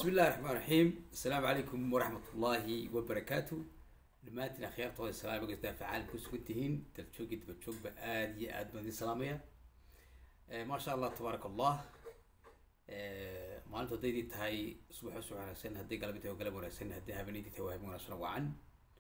بسم الله الرحمن الرحيم السلام عليكم ورحمة الله وبركاته دمانتنا خيار طول السلام عليكم فعال كسوتهين تلتشوقي تبتشوق بآدي آد مدي سلامية آه ما شاء الله تبارك الله آه ما أنتو ديدي تهاي صبح وصبح وناسين هدي قلبي تهو قلب وناسين هدي هبنيدي تهو هبني وناسين وعن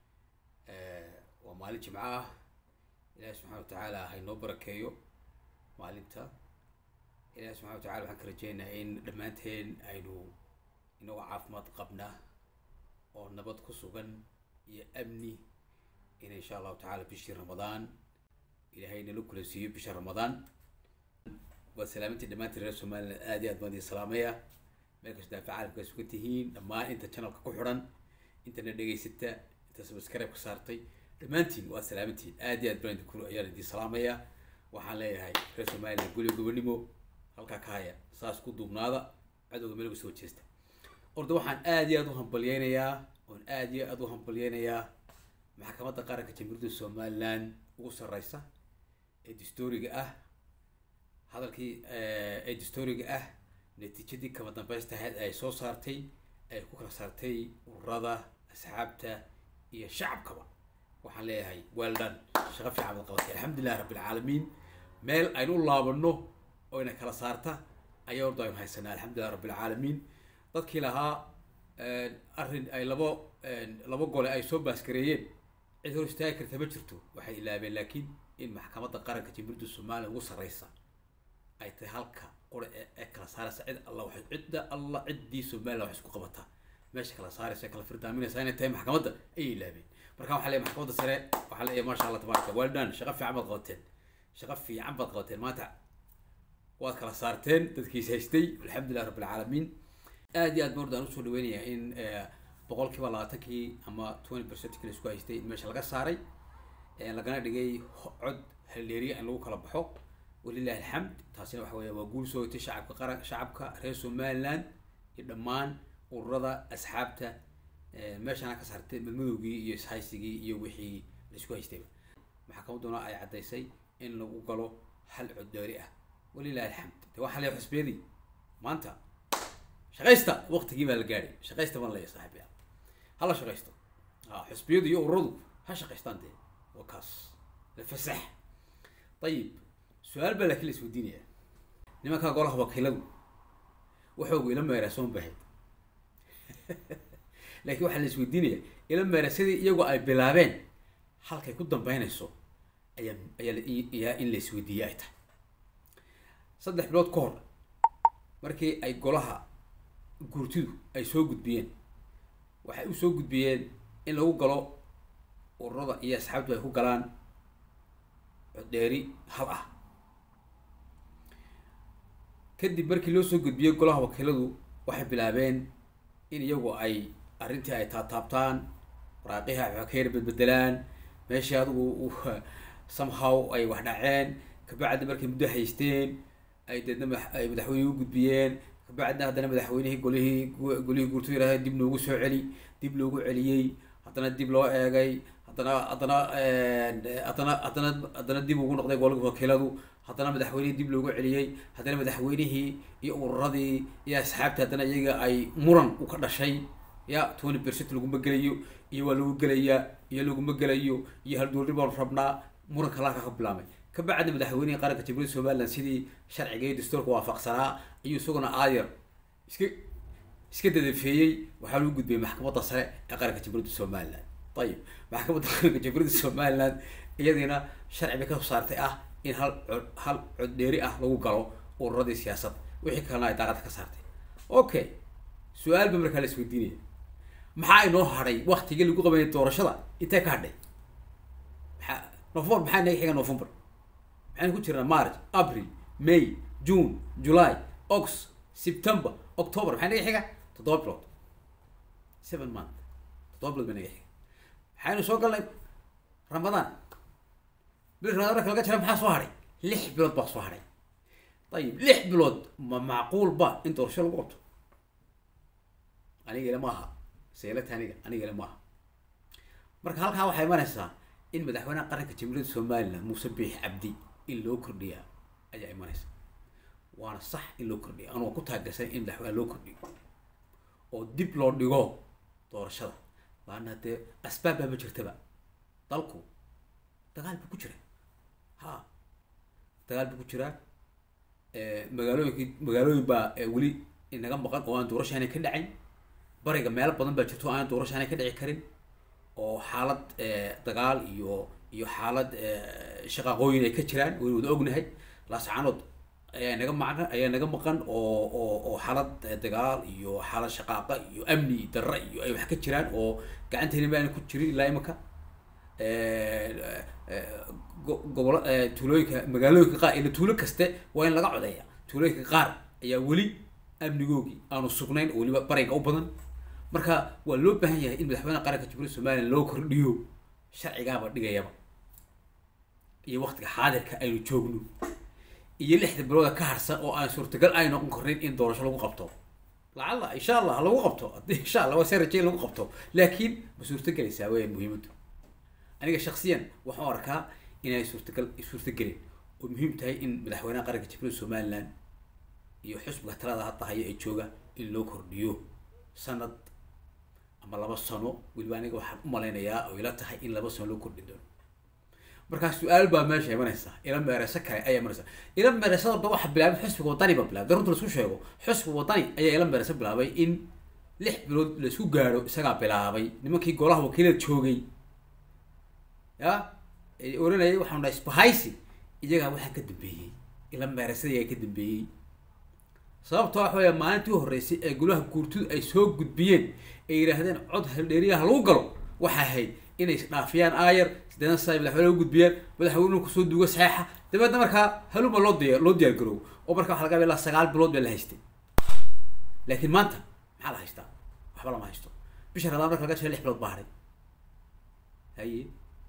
آه ومالي جمعاه إلهي سبحانه وتعالى هاي نو بركيو maalinta ilaahi subxana wa tacala waxaan ka rajeynayaa in dhammaanteen aynu inagoo caafimaad qabna oo nabad ku sugan iyo amni in insha allahu tacaala bishii ramadaan ilaahay nala kula siiyo bisha ramadaan waa salaamintii dhammaantiin reer somaliland aad iyo aad baan idin salaamaya meel kasta daafa caalamka sugan tihiin dhammaan inta channelka ku xidhan intana dhegaysata inta subscribe ka saartay dhammaantiin waa salaamintiin aad iyo aad baan idinku ayaan idin salaamaya waxaan leeyahay reer somaliland gulyo gobonimo halkaa ka haya saas ku duubnaada cadowga meel uga soo jeesta orda waxaan aad iyo aad u hambalyeynayaa oon aad iyo aad u hambalyeynayaa maxkamadda qaranka jamhuuriyadda somaliland ugu sarreysa ee dastooriga ah hadalkii ee dastooriga ah natiijadii kama dambaysta ahayd ay soo saartay ay ku kala saartay ururada asxaabta iyo shacabkaba waxaan leeyahay well done shaqo fiican baad qabatay alxamdulilah rabbi alcaalamiin meel aynu u laabano oo ina kala saarta ayaa orda aynu haysanaa alxamdulilah rabbi alcaalamiin dadkii lahaa arrin ay labo labo gole ay soo baaskareeyeen cid hor istaagi karta ma jirto waxay ilaabeen laakiin in maxkamadda qaranka jamhuuriyadda somaliya ugu sarreysa ay tahay halka qura ee kala saaraysa cid alla waxay cidda alla ciddii somaliland wax isku qabataa meesha kala saaraysa kala firdaaminaysa inay tahay maxkamadda ayay ilaabeen marka waxaa leeyahay maxkamadda sare waxaa leeyahay maasha allah tabaaraka well done shaqo fiican baad qabateen shaqo fiican baad qabateen maanta waad kala saarteen dadkiis haystay alxamdulilah rabbi alcaalamiin aad iyo aad baan ordaan usoo dhaweynayaa in boqolkiiba labaatankii ama twenty percentkii la isku haystay in meesha laga saaray lagana dhigay cod halleeriya in lagu kala baxo walilahi alxamd taasina waxa weya waa guul soo hotay shacabka qaran shacabka reer somaliland iyo dhammaan ururada asxaabta meeshana ka saartay madmadowgii iyo ishaysigii iyo wixii la isku haystayba maxkamadduna ay caddaysay in lagu galo hal coddoori ah walilahi alxamd de waxaa leeyahay xusbiyadii maanta shaqaysta waqtigii baa la gaadhay shaqaysta baan leeyahay saaxiibaya hala shaqaysto xusbiyadu iyo ururadu ha shaqaystaan dee waa kaas fasax ayib su-aal baa laakiin la isweydiinaya nimankaa golaha wakiiladu waxoogu ila meeraa soon bahayd laakiin waxaa la isweydiinaya ila meera sidii iyagu ay bilaabeen halkay ku dambeynayso ayaa ayaa in la isweydiiyey ay tahay saddex bilood ka hor markii ay golaha guurtidu ay soo gudbiyeen waxay u soo gudbiyeen in lagu galo ururada iyo asxaabtu ay ku galaan codheeri hal ah kadib markii loo soo gudbiyey golaha wakiiladu waxay bilaabeen in iyagu ay arrintii ay taataabtaan waraaqiha wax ka yar bedbedelaan meeshii adigu somehow ay wax dhaceen kabacdi markay muddo haysteen ay deedna ay madaxweyne u gudbiyeen kabacdina haddana madaxweynihii golihii golihii guurtu yiraahda dib loogu soo celi dib loogu celiyey haddana dib loo eegay haddana haddana haddana haddana haddana dib ugu noqday golka wakiiladu haddana madaxweynihii dib loogu celiyey haddana madaxweynihii iyo ururadii iyo asxaabtii haddana iyaga ay muran u ka dhashay ya twenty percent laguma gelayo iyo waa lagu gelayaa iyo laguma gelayo iyo halduurri baan rabnaa muranka laaka ka bilaabay kabacdi madaxweynihii qaranka jamhuuriyadda somaliland sidii sharciga iyo dastuurka waafaqsanaa ayuu isaguna aayar iska iska dadafeeyey waxaa lagu gudbiyey maxkamadda sare ee qaranka jamhuuriyadda somaliland ayib maxkamadda qaranka jamhuuriyadda somaliland iyadiina sharci bay kasoo saartay ah in hal cod hal cod dheeri ah lagu galo ururadii siyaasadda wixii kalena ay daaqada ka saartay okay su-aal ba markaa la isweydiinaya maxaa inoo hadhay waktigii lagu qabanay doorashada intee ka hadhay maxaa november maxaa naga xiga november maxaynu ku jirnaa march april may june july august september october maxaa naga xiga toddoba bilood seven month toddoba bilood ba naga xiga maxaynu soo galnay ramadaan bil ramadaan marka laga jira maxaa soo hadhay lix bilood baa soo hadhay ayib lix bilood ma macquul ba in doorasho lagu qabto aniga ile maaha seelata aniga aniga ile maaha marka halkaa waxay imanaysaa in madaxweynaha qaranka jamhuuriyadda somaliland muuse biix cabdi in loo kordhiyaa ayaa imanaysa waana sax in loo kordhiyo anuu ku taageersan in madaxweyne loo kordhiyo oo dib loo dhigo doorashada laana dee asbaab baa ma jirtaba dalku dagaal buu ku jira ha dagaal buu ku jiraa magaalooyinki magaalooyin baa weli inaga maqan oo aan doorasho aanay ka dhacayn bariga meelo badan baa jirto o aan doorasho aanay ka dhici karin oo xaalad dagaal iyo iyo xaalad shaqaaqooyin ay ka jiraan waynu wada ognahay laascaanood ayaa naga maqan ayaa naga maqan oo oo oo xaalad dagaal iyo xaalad shaqaaqa iyo amni darra iyo ay wax ka jiraan oo gacanteena ma aanay ku jirin ilaa imika gobolo tuulooyinka magaalooyinka qaar ila tuulo kaste waa in laga codeeya tuulooyinka qaar ayaa weli amnigoogii aanu sugnayn oo weliba bariga u badan marka waa loo baahan yahay in madaxweynaha qaranka jamhuuriyadda somalilan loo kordhiyo sharcigaaba dhigayaba iyo waktiga xaadirka aynu joogno iyo lixda bilooda ka harsan oo aan suurtagal ay noqon karin in doorasho lagu qabto lacalla insha allah lagu qabto haddii insha allah waa se rajay lagu qabto laakiin ma suurtagelaysaa weya muhiimaddu aniga shaksiyan waxaan arkaa inay suurtagal suurtagelin oo muhiim tahay in madaxweynaha qaranka jamhuuriyadda somalilan iyo xusbiga talada hadda haya ee jooga in loo kordhiyo sanad ama laba sano weliba aniga waxaan u malaynayaa oo ila tahay in laba sano loo kordhin doono markaa su-aal baa meesha imanaysa ila meereyso kale ayaa imanaysa ila meereysada da waxa bilaabay xusbiga wadani ba bilaabay runta laisku sheego xusbiga wadani ayaa ila meereyso bilaabay in lix bilood laisku gaadho isagaa bilaabay nimankii golaha wakiilada joogay ya oranayay waxaan dhahay spahaysi iyagaa waxaa ka dambeeyey ila meereysada iyagaa ka dambeeyey sababta waxa weya maalintii horreysay ee golaha guurtidu ay soo gudbiyeen ay yidhaahdeen cod haldheeriyaha lagu galo waxay ahayd inay isdhaafiyaan aayar sideedan sana madaxweyne u gudbiyaan madaxweynuhu kusoo duugo saxeixa dabeedna markaa haluma loo diya loo diyaar garoobo oo marka waxa laga yaba ilaa sagaal bilood baa la haystay laakiin maanta maxaa la haystaa waxba lama haysto bisha ramadaan marka laga jira lix bilood baa haray haye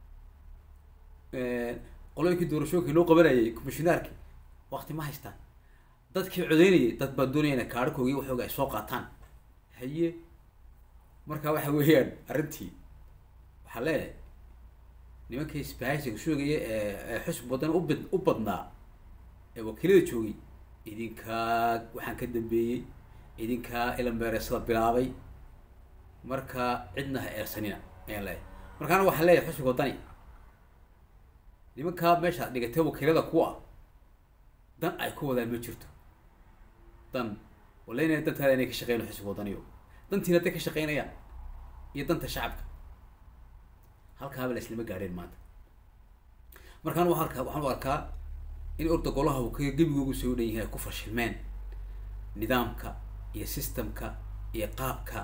qolooyinkii doorashooyinkii loo qabanayay commissionaarki wakti ma haystaan dadkii codeynayay dad baa doonaya inay kaarhkoogii waxooga ay soo qaataan haye marka waxa weeyaan arrintii waxaa leeyahay nimankii isbahaysiga shoogaya ee xusb wadan ubad u badnaa ee wakiilada joogay idinkaa waxaan ka dambeeyey idinkaa ilameereysada bilaabay marka cidna ha eersanina ayaan leeyahay markaana waxaa leeyahay xusbiga wadani nimankaa meeshaad dhigatay wakiilada ku ah dan ay ku wadaan ma jirto dan walaynaya dantaada inay ka shaqeyno xusbiga wadaniyo dantiina hadday ka shaqeynayaan iyo danta shacabka halkaaba la islama gaadheen maanta markaan wa arkaa waxaan u arkaa in orda golaha uu ka gebigoogu soo dhan yahay ay ku fashilmeen nidaamka iyo systemka iyo qaabka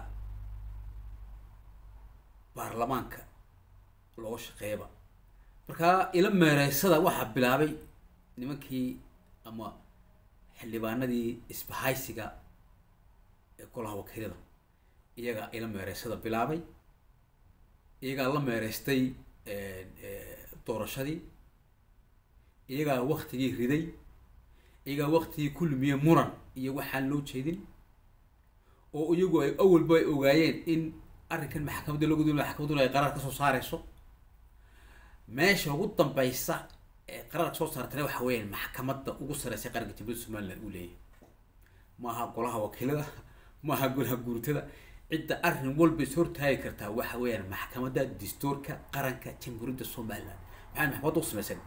baarlamaanka looga shaqeeyaba markaa ila meereysada waxaa bilaabay nimankii ama xildhibaanadii isbahaysiga ee golaha wakiilada iyagaa ila meereysada bilaabay iyagaa la meereystay doorashadii iyagaa waktigii riday iyagaa waktigii ku lumiye muran iyo waxaan loo jeedin oo iyagu ay awalba ay ogaayeen in arrinkan maxkamadda lagu dul maxkamadduna ay qaraar kasoo saareyso meesha ugu dambeysa ee qaraarka soo saartana waxa weeyaan maxkamadda ugu sareysa qaranka jamhuuriyadda somaliland uu leeyahay maaha golaha wakiilada maaha golaha guurtada cidda arrin walba is hortaagi kartaa waxa weeyaan maxkamadda dastuurka qaranka jamhuuriyadda somaliland maxaan maxkamadda u samaysan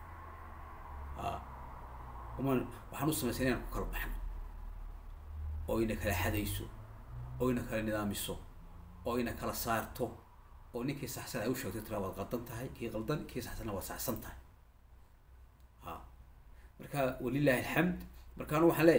uman waxaan u samaysan inaan ku kala baxno oo ina kala xadayso oo ina kala nidaamiso oo ina kala saarto oo ninkii saxsan ay u sheegtay tira waad qaldan tahay kii qaldan kii saxsanna waad saxsan tahay ha marka walilahi alxamd markaanu waxaan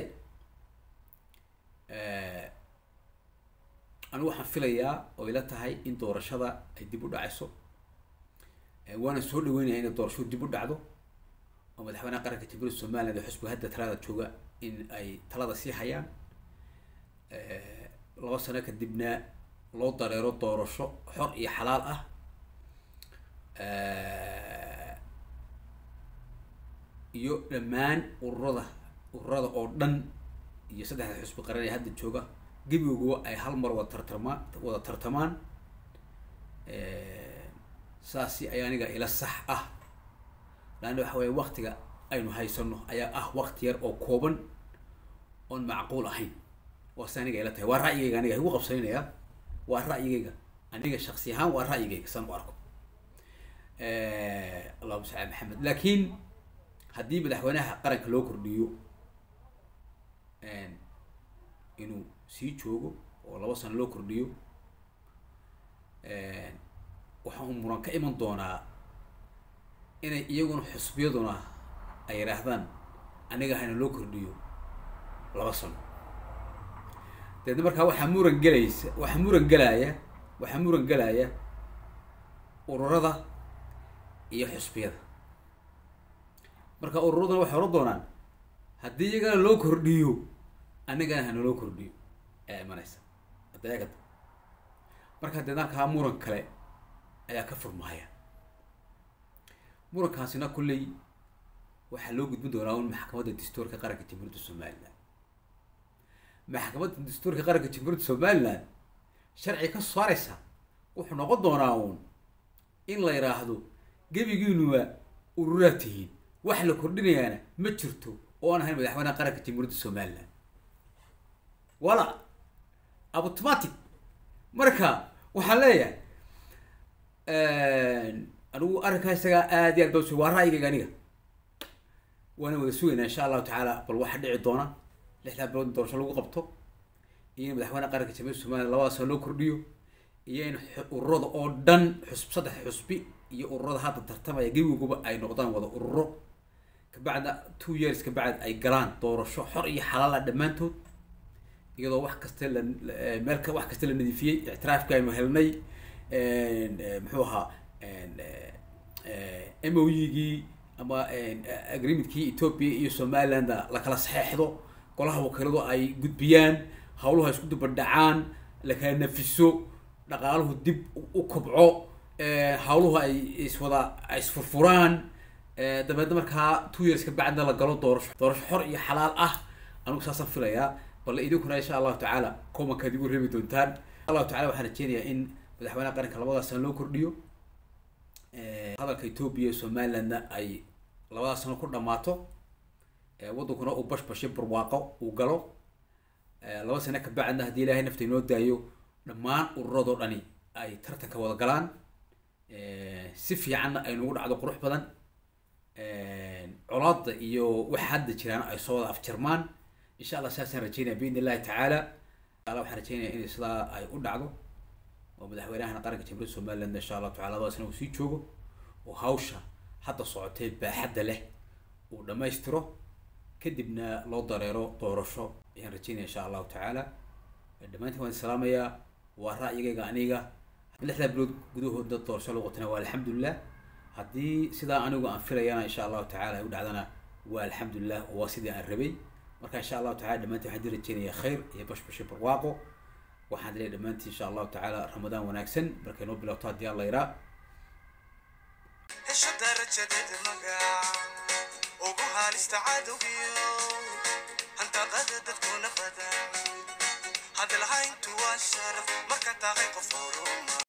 leeyahay anigu waxaan filayaa oo ila tahay in doorashada ay dib u dhacayso waana soo dhaweynaya inay doorashadu dib u dhacdo oo madaxweynaha qaranka jamhuuriyadda somaliland ee xusbiga hadda talada jooga in ay talada sii hayaan laba sano kadibna loo dareero doorasho xor iyo xalaal ah iyo dhammaan ururada ururada oo dhan iyo saddexda xusbi qaran ee hadda jooga gebigooga ay hal mar wada tartamaan wada tartamaan saasi ayaa aniga ila sax ah laanna waxa weeye waktiga aynu haysano ayaa ah wakti yar oo kooban oon macquul ahayn waa se aniga ila tahay waa ra'yigayga aniga igu qabsanaya waa ra'yigayga aniga shaksi ahaan waa ra'yigayga san u arko allahuma salli ala maxamed laakiin haddii madaxweynaha qaranka loo kordhiyo inuu sii joogo oo laba sano loo kordhiyo waxa uu muran ka iman doonaa inay iyaguna xusbiyaduna ay yidhaahdaan aniga hana loo kordhiyo laba sano deedna markaa waxaa muran gelaysa waxaa muran gelaya waxaa muran gelaya ururada iyo xusbiyada marka ururaduna waxay oran doonaan haddii iyagana loo kordhiyo anigana hana loo kordhiyo ayaa imanaysa adeegada marka deedna halkaa muran kale ayaa ka furmahaya murankaasina kulley waxaa loo gudbin doonaa un maxkamadda dastuurka qaranka jamhuuriyadda somaliland maxkamadda dastuurka qaranka jamhuuriyadda somaliland sharci ka saaraysa wuxuu noqon doonaa uun in la yidhaahdo gebigiinuwa ururaad tihiin wax la kordhinayaana ma jirto oo aan ahayn madaxweynaha qaranka jamhuuriyadda somaliland wala automatic marka waxaan leeyahay anigu arrinkaa isagaa aad iyo aad baa waa ra'yigayga aniga waana wada sugaynaa insha allahu tacaala bal waxa dhici doona lixdaa bilood in doorasho lagu qabto iyo in madaxweynaha qaranka jamhuuriyadda somaliland labada sano loo kordhiyo iyo in ururada oo dhan xusb saddex xusbi iyo ururada hadda tartamaya gebiguba ay noqdaan wada ururo kabacda two years kabacd ay galaan doorasho xor iyo xalaala dhammaantood iyadoo wax kasta la meel wax kasta la nadiifiyey ictiraafka aynu helnay muxuu ahaa m o e-gii ama agreementkii ethoopia iyo somaliland la kala saxeexdo golaha wakiiladu ay gudbiyaan hawluhu ay isku dubadhacaan la kala nafiso dhaqaaluhu dib u kobco hawluhu ay iswada ay isfurfuraan dabeedna markaa two years ka bacdna la galo doorasho doorasho xor iyo xalaal ah anigu saasaan filayaa bal idinkuna insha allahu tacaala komankaad igu reebi doontaan allahu tacala waxaan rajeynayaa in madaxweynaha qaranka labadaas sano loo kordhiyo hadalka ethoopia iyo somalilandna ay labadaas sano ku dhamaato waddankuna uu bashbashe barwaaqo uu galo laba sano ka bacdna haddii ilaahay nafta inoo daayo dhammaan ururadoo dhani ay tartanka wada galaan si fiicanna ay nagu dhacdo qurux badan colaada iyo waxa hadda jiraan ay soo wada afjarmaan insha allah saasaan rajeynaya biidn illahi tacaala ala waxaan rajeynaya in sidaa ay u dhacdo oo madaxweynahana qaranka jamhuuriyadda somaliland insha allahu tacala labadaasna uu sii joogo oo hawsha hadda socotee baaxadda leh uu dhammaystiro kadibna loo dareero doorasho ayaan rajeynaya insha allahu tacaala dhammaantiin waan salaamayaa waa ra'yigayga aniga lixdaa bilood gudahooda doorasho lagu qotana waa alxamdulilah haddii sidaa anigu aan filayana insha allahu tacala ay u dhacdana waa alxamdulilah oo waa sidii aan rabay marka insha allahu tacala dhammaantiin waxaan di rajeynaya khayr iyo bashbashe barwaaqo waxaan dilay dhammaantiin insha allahu tacaala ramadaan wanaagsan markay noo bilowto haddii alla yaraa hesho darajadeed magac ugu haalista cadowgiyo handaqada dadkuna badan hadalhayntu waa sharaf marka tahay qof horuma